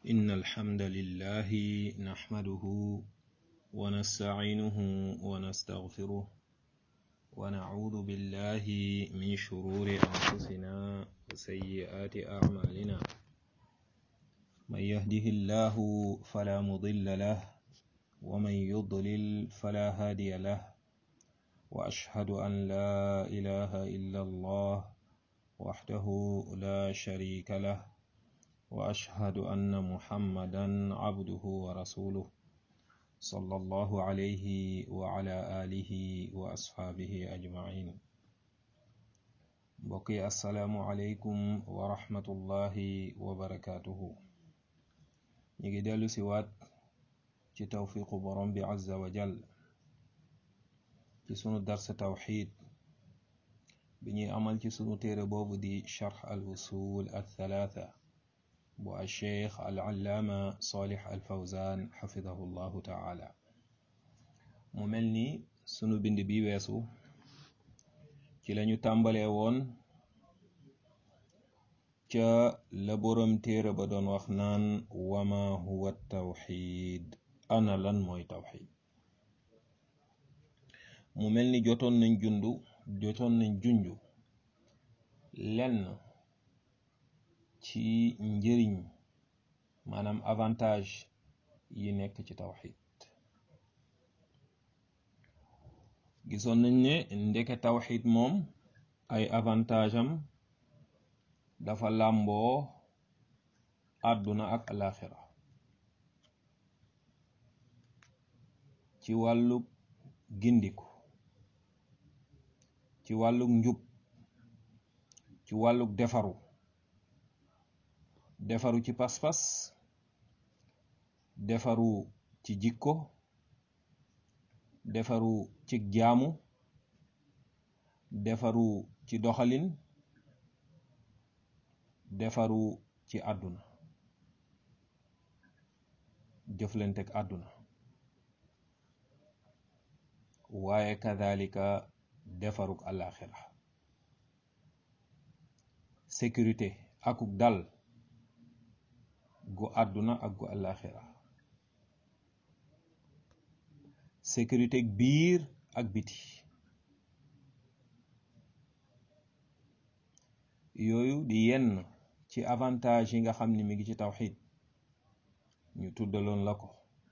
إن الحمد لله نحمده ونستعينه ونستغفره ونعوذ بالله من شرور أنفسنا وسيئات أعمالنا من يهده الله فلا مضل له ومن يضلل فلا هادي له وأشهد أن لا إله إلا الله وحده لا شريك له وأشهد أن محمدا عبده ورسوله صلى الله عليه وعلى آله وأصحابه أجمعين بقي السلام عليكم ورحمة الله وبركاته نيجي ديالو سيوات ci tawfiqu borom bi azza wa jal ci sunu darsa tawxid bi ñuy amal ci sunu téere boobu di charx al usul al thalatha bu al cheikh al allaama salih al fawzan xafidahu llahu taala mu mel ni sunu bind bi weesu ci lañu tàmbalee woon ca la borom téere ba doon wax naan wama huwa tawxid ana lan mooy tawxid mu mel ni jotoon nañ jundu jotoon nañ junju lenn ci njëriñ maanaam avantage yi nekk ci tawxid gisoon nañ ne ndeke tawxid moom ay avantage am dafa làmboo àdduna ak alaxira ci wàllug gindiku ci wàllug njub ci wàllug defaru defaru ci pas-pas defaru ci jikko defaru ci jaamu defaru ci doxalin defaru ci àdduna jëflanteeg àdduna waaye kadhalika defaruk alaxira sécurité akuk dal gu àdduna ak gu alaxira sécurité biir ak biti yooyu di yenn ci avantage yi nga xam ni mi ngi ci tawxid ñu tuddaloon la ko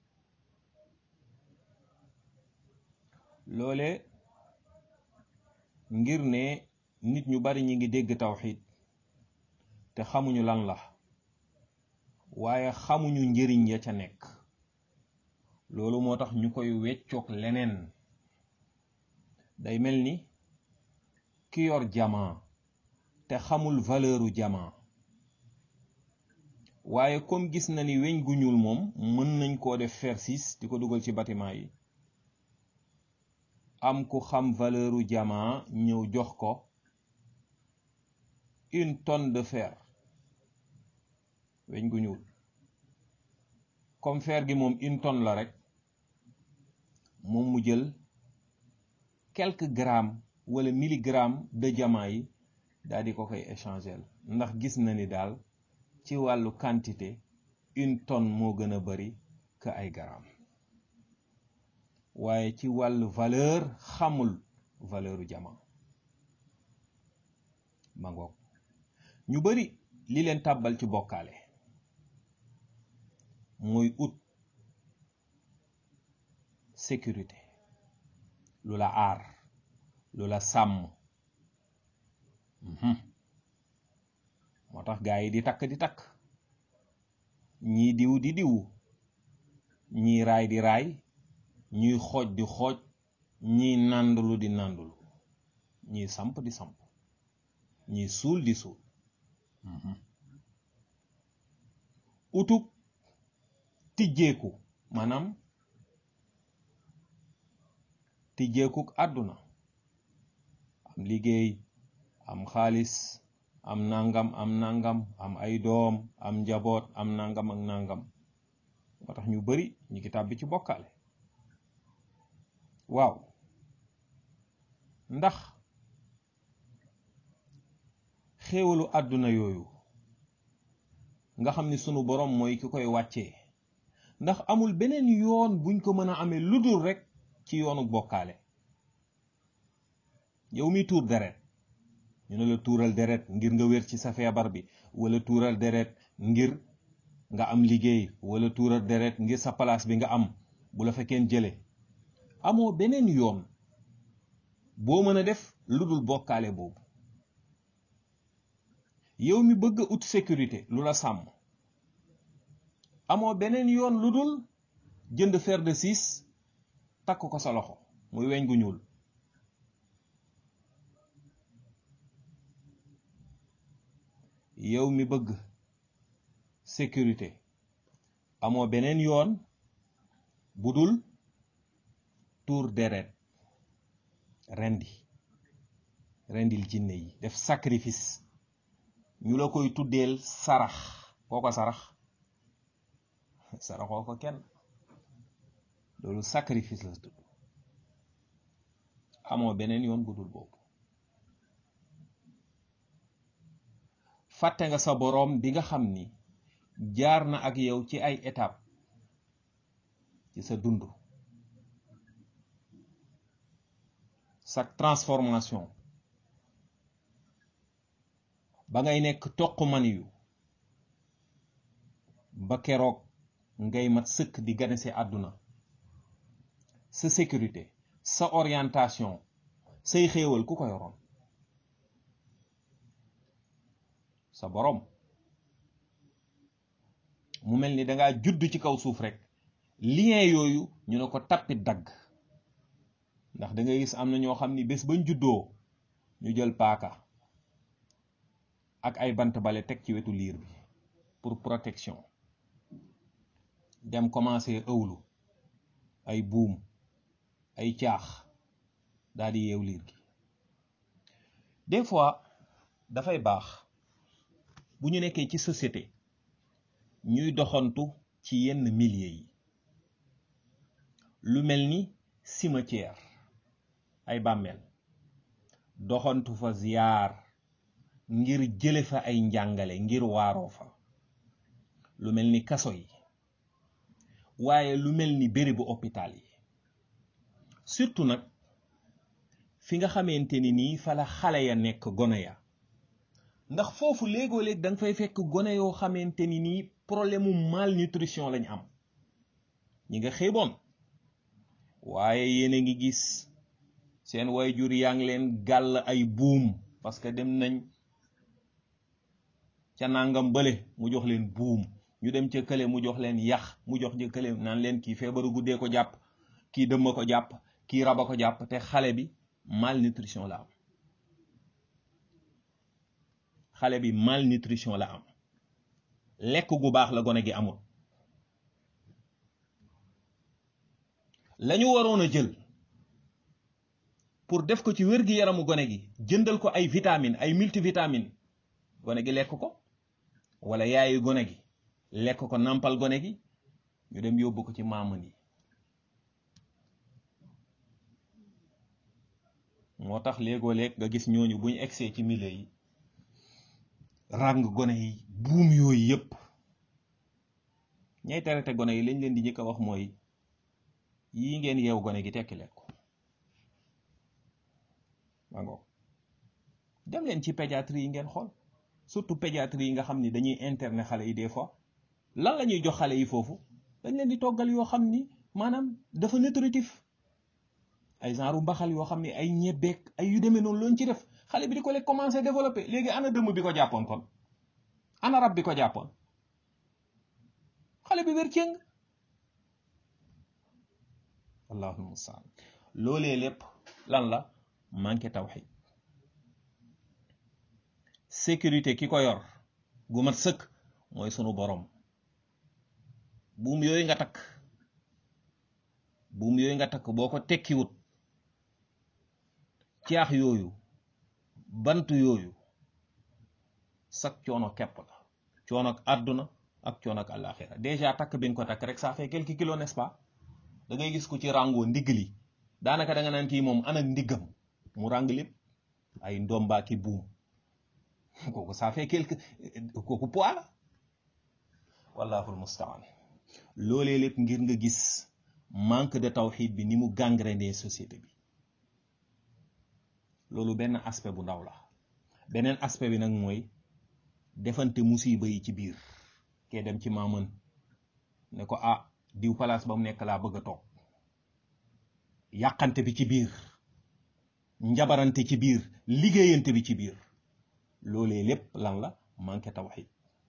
loole ngir ne nit ñu bari ñi ngi dégg tawxid te xamuñu lan la waaye xamuñu njëriñ ya ca nekk loolu moo tax ñu koy weccoog leneen day mel ni ki yor jamaa te xamul valeuru jamaa waaye comme gis na ni weñ gu ñuul moom mën nañ koo def fer six di ko dugal ci bâtiment yi am ku xam valeuru jamaa ñëw jox ko une tonne de fer weñ gu ñuul comme fer gi moom une tonne la rek moom mu jël quelques grammes wala milligrammes de jamaa yi daal di ko koy échanger ndax gis na ni daal ci wàllu quantité une tonne moo gën a bari que ay grammes waaye ci wàllu valeur xamul valeuru jama ma ngoog ñu bari li leen tàbbal ci bokkaale mooy ut sécurité lu la aar lu la sàmm moo tax gaa yi di takk di takk ñii diw di diw ñii raay di raay ñuy xooj di xooj ñiy nàndulu di nàndulu ñiy samp di samp ñiy suul di suul utub tijjeeku maanaam tijjeekuk àdduna am liggéey am xaalis am nangam am nangam am ay doom am njaboot am nangam ak nangam moo tax ñu bari ñu ngi tàbbi ci bokkaale waaw ndax xéewalu àdduna yooyu nga xam ni sunu borom mooy ki koy wàccee ndax amul beneen yoon buñ ko mën a amee lu dul rek ci yoonu bokkaale yow mi tuur deret ñu ne la tuural deret ngir nga wér ci sa feebar bi wala tuural deret ngir nga am liggéey wala tuural deret ngir sa place bi nga am bu la fa kenn jële amoo beneen yoon boo mën a def lu dul bokkaale boobu yow mi bëgg a ut sécurité lu la sàmm amoo beneen yoon lu dul jënd fer de six takk ko sa loxo muy weñ gu ñuul yow mi bëgg sécurité amoo beneen yoon bu dul tuur deret rendi rendil jinne yi def sacrifice ñu la koy tuddeel sarax koo ko sarax saraxoo ko kenn loolu sacrifice la tudd amoo beneen yoon bu dul boobu fàtte nga sa boroom bi nga xam ni jaar na ak yow ci ay étape ci sa dund sa transformation ba ngay nekk toq maniyu ba keroog ngay mat sëkk di ganese àdduna sa sécurité sa orientation say xéewal ku ko yoroon sa boroom mu mel ni dangaa judd ci kaw suuf rek lien yooyu ñu ne ko tappit dagg ndax da ngay gis am na ñoo xam ni bés bañ juddoo ñu jël paaka ak ay bant bale teg ci wetu liir bi pour protection dem commencé ëwlu ay buum ay caax daal di yeew liir gi des fois dafay baax bu ñu nekkee ci société ñuy doxantu ci yenn milieu yi lu mel ni cimetière ay bàmmeel doxantu fa ziyaar ngir jële fa ay njàngale ngir waaroo fa lu mel ni kaso yi waaye lu mel ni bérébu hôpital yi surtout nag fi nga xamante ni nii fa la xale ya nekk gone ya ndax foofu léegoo léeg da nga fay fekk gone yoo xamante ni nii problème mu malnutrition lañ am ñi nga xeeboon waaye yéen a ngi gis seen wayjur yaa ngi leen gàll ay buum parce que dem nañ ca nangam bële mu jox leen buum ñu dem ca kële mu jox leen yax mu jox ca kële naan leen kii feebaru guddee ko jàpp kii dëmma ko jàpp kii raba ko jàpp te xale bi malnutrition la am xale bi malnutrition la am lekk gu baax la gone gi amul lañu waroon a jël pour def ko ci wér gi yaramu gone gi jëndal ko ay vitamine ay multivitamine gone gi lekk ko wala yaayu gone gi lekk ko nampal gone gi ñu dem yóbbu ko ci maaman yi moo tax léegoo léeg nga gis ñooñu buñ egsee ci milieu yi ràng gone yi buum yooyu yépp ñay traité gone yi lañ leen di njëkk a wax mooy yii ngeen yeew gone gi tekki leen ko mango dem leen ci pédiatrie yi ngeen xool surtout pédiatrie yi nga xam ni dañuy interner xale yi des fois lan la ñuy jox xale yi foofu dañ leen di toggal yoo xam ni maanaam dafa nutritif ay genre mbaxal yoo xam ni ay ñebbeek ay yu demee noonu loon ci def xale bi di ko lekk commencé développé léegi ana dëmm bi ko jàppoon kon ana rab bi ko jàppoon xale bi wér cëng allahul mustaan loolee lépp lan la manqué tawxid sécurité ki ko yor gu mat sëkk mooy sunu borom buum yooyu nga takk buum yooyu nga takk boo ko tekkiwut caax yooyu bant yooyu sak coono kepp la coono ak àdduna ak coono ak àllaaxira déjà takk bi nga ko takk rek ça fait quelques kilos n'est-ce pas da ngay gis ku ci ràngoo ndigg li daanaka da nga naan kii moom anak ndiggam mu ràng lépp ay ndomba ki buum kooku ça fait quelque kooku poids la wallahu almustaan loolee lépp ngir nga gis manque de tawxid bi ni mu gangréné société bi loolu benn aspect bu ndaw la beneen aspect bi nag mooy defante musiba yi ci biir kee dem ci maaman ne ko ah diw place ba mu nekk laa bëgg a toog yàqante bi ci biir njabarante ci biir liggéeyante bi ci biir loolee lépp lan la manqué tawxid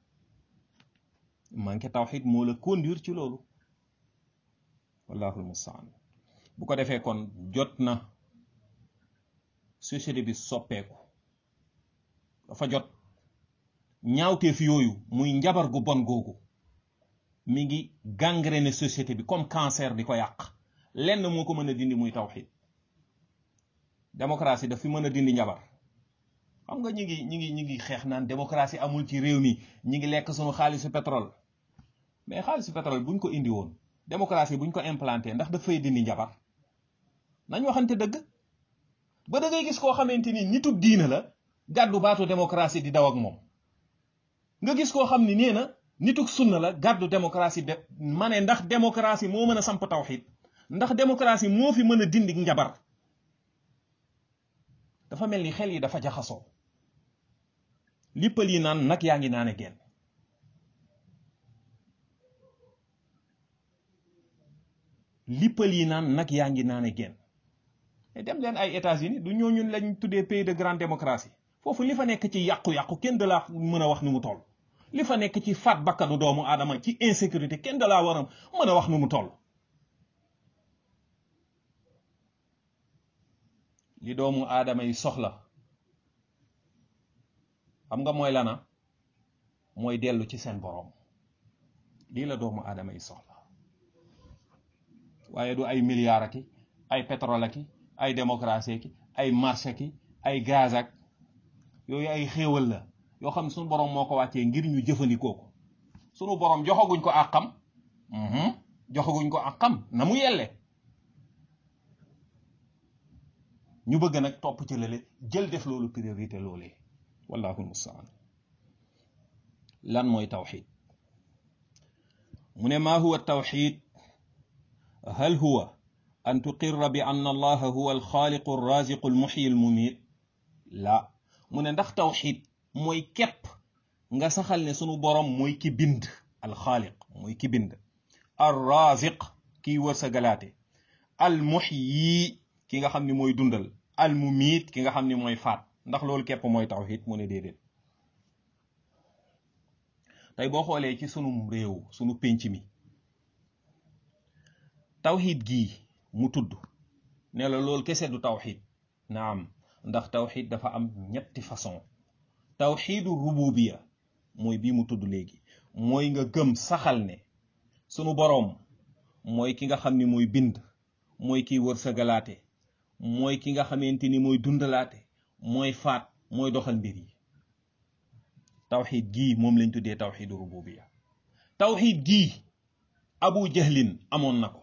manqué tawxid moo la conduire ci loolu wallahu almustaan bu ko defee kon jot na société bi soppeeku dafa jot ñaawteef yooyu muy njabar gu bon googu mi ngi gangréné société bi comme cancer di ko yàq lenn moo ko mën a dindi muy tawxid démocratie daf fi mën a dindi njabar xam nga ñi ngi ñi ngi ñi ngi xeex naan démocratie amul ci réew mi ñi ngi lekk sunu xaalisu pétrole mais xaalisu pétrole buñ ko indi woon démocratie buñ ko implanté ndax daf fay dindi njabar nañ waxante dëgg ba da ngay gis koo xamante ni nitub diina la gàddu baatu démocratie di daw ak moom nga gis koo xam ni nee na nituk sunna la gàddu démocratie de ma ne ndax démocratie moo mën a samp tawxid ndax démocratie moo fi mën a dindi njabar dafa mel ni xel yi dafa jaxasoo lippal yi naan nag yaa ngi naane genn lippal yi naan nag yaa ngi naane genn dem leen ay États-Unis du ñooñu lañ tuddee pays de grande démocratie foofu li fa nekk ci yàqu-yàqu kenn de la mën a wax nu mu toll li fa nekk ci faat bakkanu doomu aadama ci insécurité kenn de laa war a mën a wax nu mu toll li doomu aadama yi soxla xam nga mooy lana mooy dellu ci seen boroom lii la doomu aadama yi soxla waaye du ay milliards aki ay pétrole aki ay démocratie ki ay marché ki ay gaz ak yooyu ay xéewal la yoo xam ne suñu boroom moo ko wàccee ngir ñu jëfandikoo ko sunu boroom joxaguñ ko àqam joxaguñ ko àqam na mu yelle ñu bëgg nag topp ci lële jël def loolu priorité loolee wallahu almustaan lan mooy tawxid mu ne maa huwa tawxid hal huwa an tuqirra bi ann allaha huwa alxaaliqu alraziqu almuxyi almumiit la mu ne ndax tawxid mooy képp nga saxal ne sunu borom mooy ki bind alxaaliq mooy ki bind alraziq kiy wërsëgalaate almuxyi ki nga xam ni mooy dundal almumiit ki nga xam ni mooy faat ndax loolu képp mooy tawxid mu ne déedéet tey boo xoolee ci sunu réew sunu pénc mi tawxid gii mu tudd ne la loolu kese du tawxid naam ndax tawxid dafa am ñetti façon tawxidu rububiya mooy bii mu tudd léegi mooy nga gëm saxal ne sunu boroom mooy ki nga xam ni mooy bind mooy kiy wërsëgalaate mooy ki nga xamante ni mooy dundalaate mooy faat mooy doxal mbir yi tawxid gii moom lañ tuddee tawxidu rububiya tawxid gii abu jahlin amoon na ko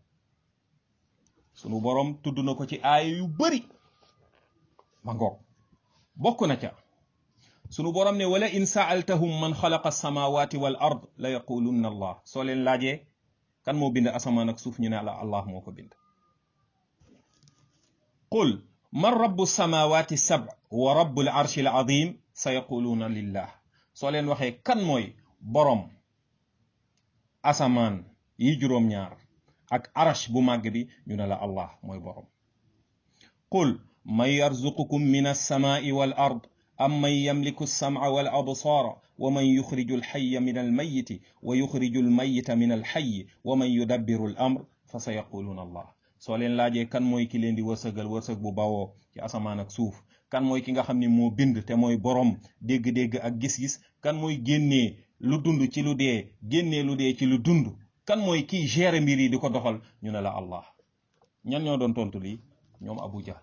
sunu boroom tudd na ko ci aaya yu bari ma ngoog bokk na ca sunu boroom ne wala in saaltahum man xalaqa alsamawati wal ard la yaqulunna allah soo leen laajee kan moo bind asamaan ak suuf ñu ne la allah moo ko bind qul man rabbu samawati sab wa rabbu al arshi al azim sa yaquluuna lillah soo leen waxee kan mooy boroom asamaan yi juróom-ñaar ak arash bu màgg bi ñu ne la allah mooy boroom qul man yarzuqukum min alsamaai wal ard am man yamliku alsamca wal absaara wa man yuxriju alxaya min almayiti wa yuxriju almayita min alxayi wa man yudabbiru al amr fa sa yaquluuna allah soo leen laajee kan mooy ki leen di wërsëgal wërsëg bu bawoo ci asamaan ak suuf kan mooy ki nga xam ne moo bind te mooy boroom dégg-dégg ak gis-gis kan mooy génnee lu dund ci lu dee génnee lu dee ci lu dund kan mooy kiy gérer mbir yi di ko doxal ñu ne la allah ñan ñoo doon tontu lii ñoom abu jahl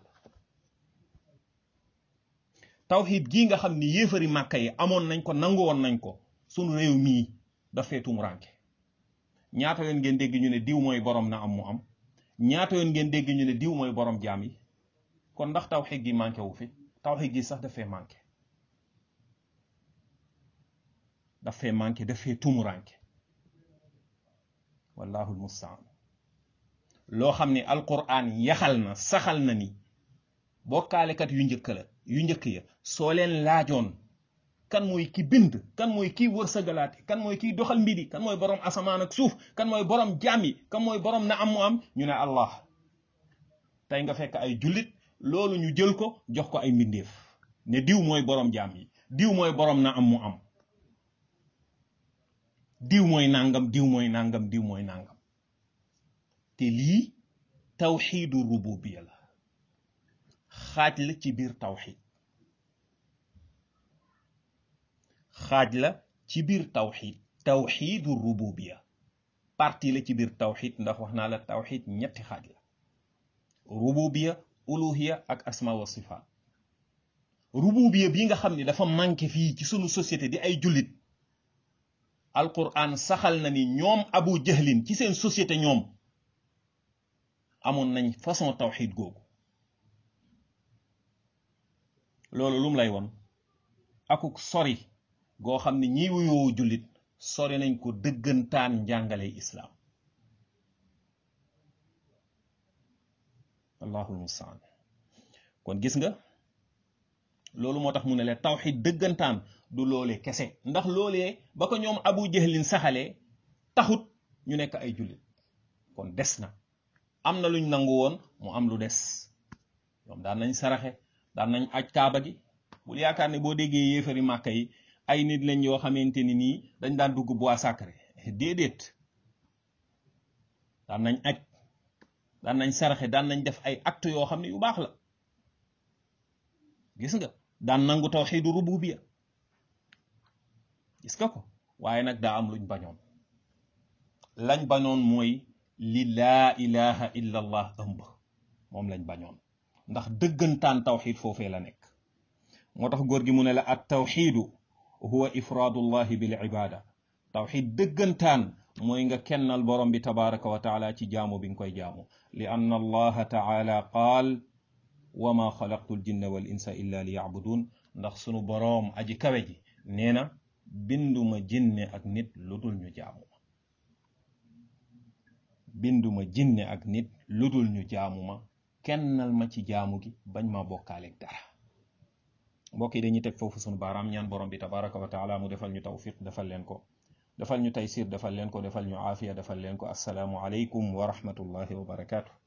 tawxid gii nga xam ni yéefari màkka yi amoon nañ ko nangu woon nañ ko sunu réew mii dafee tumuranke ñaata yoon ngeen dégg ñu ne diw mooy boroom na am mu am ñaata yoon ngeen dégg ñu ne diw mooy boroom jaam yi kon ndax tawxid gi manqué wu fi tawxid gi sax dafee manqué dafee manqué dafee tumuranke wallahu almustaan loo xam ne alquran yaxal na saxal na ni bokkaalekat yu njëkk la yu njëkk ya soo leen laajoon kan mooy ki bind kan mooy kiy wërsëgalaate kan mooy kiy doxal mbiri kan mooy borom asamaan ak suuf kan mooy borom jaam yi kan mooy borom na am mu am ñu ne allah tey nga fekk ay jullit loolu ñu jël ko jox ko ay mbindeef ne diw mooy borom jaam yi diw mooy borom na am mu am diw mooy nangam diw mooy nangam diw mooy nangam te lii tawxiidu rububiya la xaaj la ci biir tawxiid xaaj la ci biir tawxiid tawxiidu rububiya parti la ci biir tawxiid ndax wax naa la tawxiid ñetti xaaj la rububiya uluhiya ak asma wa sifaat rububiya bi nga xam ne dafa manqué fii ci sunu société di ay jullit alquran saxal na ni ñoom abu jahlin ci seen société ñoom amoon nañ façon tawxiid googu loolu lum lay won akuk sori goo xam ne ñi wuyoo jullit sori nañ ko dëggantaan njàngale islaam allahul mustaan kon gis nga loolu moo tax mu ne la tawxid dëggantaan du loolee kese ndax loolee ba ko ñoom abu jahlin saxalee taxut ñu nekk ay jullit kon des na am na luñ nangu woon mu am lu des ñoom daan nañ saraxe daan nañ aj kaaba gi bul yaakaar ne boo déggee yéefari màkka yi ay nit lañ yoo xamante ni nii dañ daan dugg bois sacré déedéet daan nañ aj daan nañ saraxe daan nañ def ay acte yoo xam ne yu baax la gis nga daan nangu tawxiidu rububiya gis nga ko waaye nag daa am luñ bañoon lañ bañoon mooy li laa ilaha illa allah ëmb moom lañ bañoon ndax dëggantaan tawxiid foofee la nekk moo tax góor gi mu ne la at tawxiidu huwa ifraadullahi bil ibada tawxiid dëggantaan mooy nga kennal borom bi tabaraka wa taala ci jaamu bi nga koy jaamu li anna allaha taala qaal wa ma xalaqtu ljinna wal insa illa li yacbudun ndax sunu boroom aji kawe ji nee na binduma jinne ak nit lu dul ñu jaamu ma binduma jinne ak nit lu dul ñu jaamu ma kennal ma ci jaamu gi bañ ma bokkaaleeg dara mbokk yi dañuy teg foofu sunu baaraam ñaan borom bi tabaraka wa taala mu defal ñu tawfiq defal leen ko defal ñu taysir defal leen ko defal ñu aafiya defal leen ko assalaamu aleykum wa rahmatullahi wa barakaatu